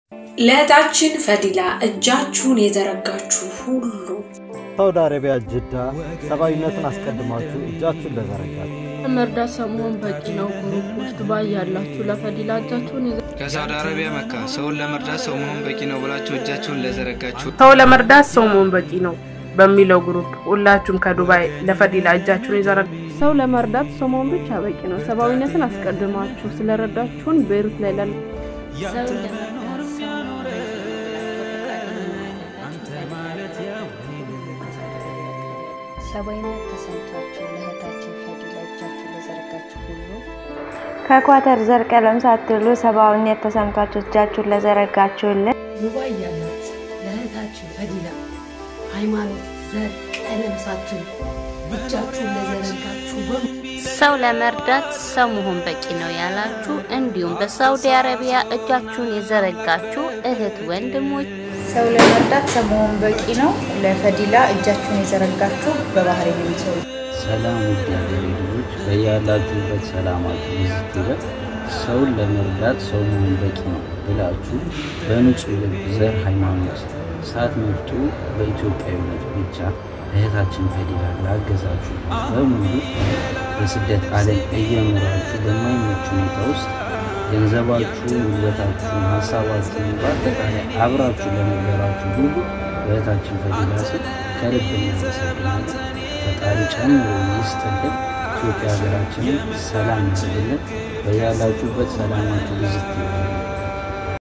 ለእህታችን ፈዲላ እጃችሁን የዘረጋችሁ ሁሉ ሳውዲ አረቢያ ጅዳ ሰብአዊነትን አስቀድማችሁ እጃችሁን ለዘረጋችሁ መርዳት ሰሞን በቂ ነው። ግሩፖች ዱባይ ያላችሁ ለፈዲላ እጃችሁን ይዘ ከሳውዲ አረቢያ መካ ሰውን ለመርዳት ሰው መሆን በቂ ነው ብላችሁ እጃችሁን ለዘረጋችሁ ሰው ለመርዳት ሰው መሆን በቂ ነው በሚለው ግሩፕ ሁላችሁም ከዱባይ ለፈዲላ እጃችሁን ይዘረጋ ሰው ለመርዳት ሰው መሆን ብቻ በቂ ነው። ሰብአዊነትን አስቀድማችሁ ስለረዳችሁን ቤይሩት ላይ ላለ ሰው ለመርዳት ሰው መሆን ሰብአዊነት ተሰምቷችሁ ለእህታችን ፈዲላ እጃችሁ ለዘረጋችሁ ሁሉ ከኳተር ዘር ቀለም ሳትሉ ሰብአዊነት ተሰምቷችሁ እጃችሁን ለዘረጋችሁልን ዱባይ ያላችሁ ለእህታችን ፈዲላ ሃይማኖት፣ ዘር፣ ቀለም ሳትሉ እጃችሁን ለዘረጋችሁ በሙሉ ሰው ለመርዳት ሰው መሆን በቂ ነው ያላችሁ እንዲሁም በሳውዲ አረቢያ እጃችሁን የዘረጋችሁ እህት ወንድሞች ሰው ለመርዳት ሰው መሆን በቂ ነው። ለፈዲላ እጃችሁን የዘረጋችሁ በባህሬን የሚሰሩ ሰላም ውድ ሀገሬ ልጆች በያላችሁበት ሰላማችሁ ይዝት ይበል። ሰውን ለመርዳት ሰው መሆን በቂ ነው ብላችሁ በንጹህ ልብ ዘር፣ ሃይማኖት ሳትመርጡ በኢትዮጵያዊነት ብቻ እህታችን ፈዲላ ላገዛችሁ በሙሉ በስደት ዓለም እየኖራችሁ በማይመች ሁኔታ ውስጥ ገንዘባችሁን፣ ጉልበታችሁን፣ ሀሳባችሁን በአጠቃላይ አብራችሁ ለነበራችሁ ሁሉ በእህታችን ፈዲላ ስም ከልብ እናመሰግናለን። ፈጣሪ ጨምሮ ይስጥልን። ኢትዮጵያ ሀገራችንን ሰላም ያድርግልን። በያላችሁበት ሰላማችሁ ብዝት ይበል።